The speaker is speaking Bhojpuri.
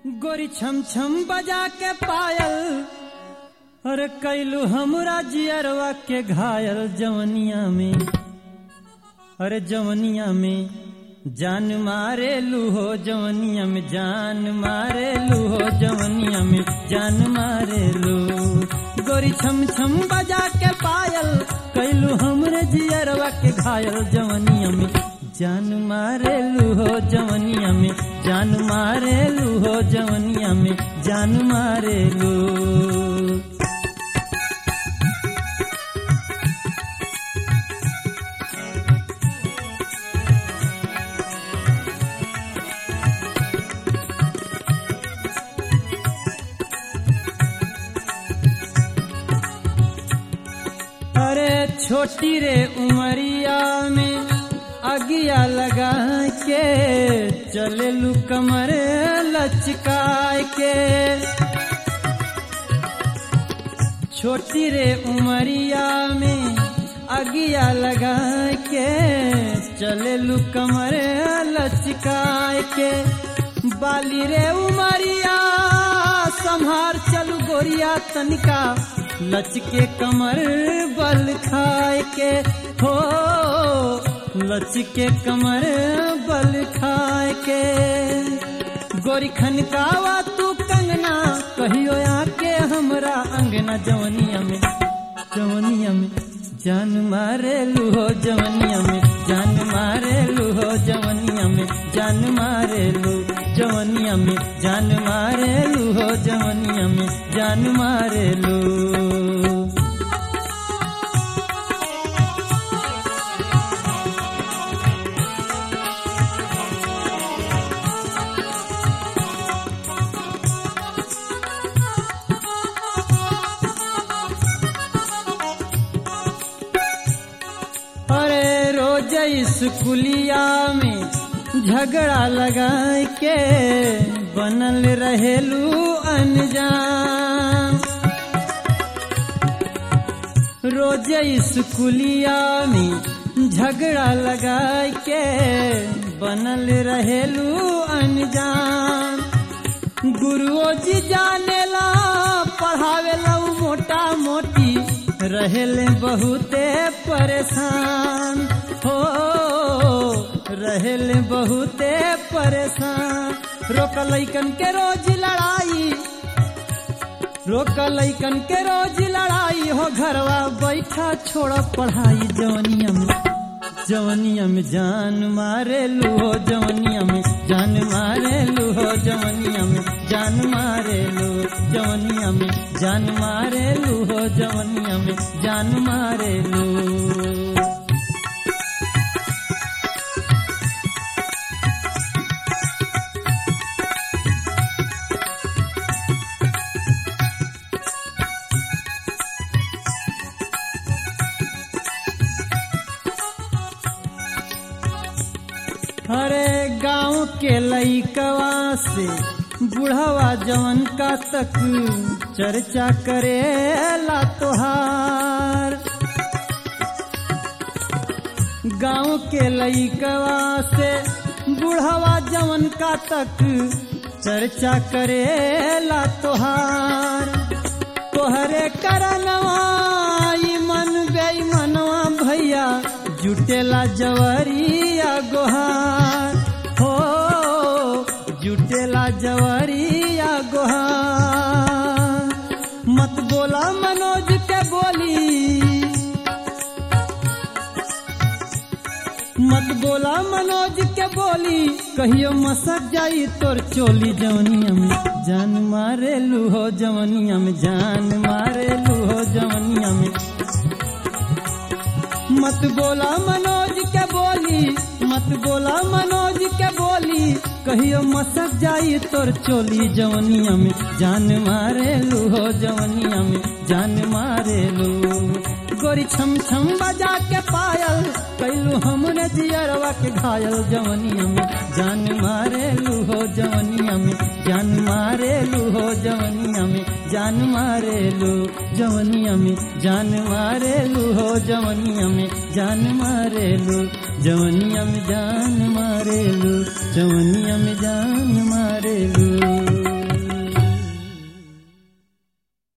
गोरी छम छम बजा के पायल अरे कैलू हमरा जियरवा के घायल जवनिया में अरे जवनिया में जान मारे लूहो जवनिया में जान मारे लूहो जवनिया में जान मारे लू गोरी छम छम बजा के पायल कैलू हमरे जियरवा के घायल जवनिया में जान मारे लूहो जवनिया में जान मारे लूहो जवनिया में जान मारे लू अरे छोटी रे उमरिया में अगिया लगा के चले लू कमर लचकाय के छोटी रे उमरिया में अगिया लगा के चले लू कमर लचकाय के बाली रे उमरिया संहार चलू गोरिया तनिका लचके कमर बल खाए के हो लचके कमर बल खाए के गोरी खनकावा तू कंगना कहियो आके हमरा अंगना जवनिया में जवनिया में जान मारे लूहो जवनिया में जान मारे लूहो जवनिया में जान मारे लू जवनिया में जान मारे लूहो जवनिया में जान मारे लू अरे रोज स्कूलिया में झगड़ा लगा के बनल रहेलू अनजान रोज स्कूलिया में झगड़ा लगा के बनल रहेलू अनजान गुरुओ जी जानेला पढ़ावेला मोटा मोटी रहेले बहुते परेशान हो रहेले बहुते परेशान रोक लैकन के रोज लड़ाई रोक लैकन के रोज लड़ाई हो घरवा बैठा छोड़ पढ़ाई जवनिया में जवनिया में जान मारे लूहो जवनिया में जान मारे लूहो जवनिया में जान मारे लू जवनिया में जान मारे लूहो जवनिया में जान मारे लू अरे गांव के लईकवा से बुढ़वा जवन का तक चर्चा करे ला तोहार गांव के लईकवा से बुढ़वा जवन का तक चर्चा करे ला तोहार तोहरे करनवा ई मन बेईमनवा भैया जुटेला जवरिया गोहार हो जुटेला जवरिया गोहार मत बोला मनोज के बोली मत बोला मनोज के बोली कहियो मसक जाई तोर चोली जवनिया में जान मारे लूहो जवनिया में जान मारे लूहो जवनिया में मत बोला मनोज के बोली मत बोला मनोज के बोली कहियो मसक जाई तोर चोली जवनिया में जान मारे लूहो जवनिया में जान मारे लू गोरी छम छम बजा के पायल कैलू हमने जियरवा के घायल जवनिया में जान मारे लूहो जवनिया में जान मारे लूहो जवनिया में जान मारे लू जवनिया में जान मारे लूहो जवनिया में जान मारे लू जवनिया में जान मारे लू जवनिया में जान मारे लू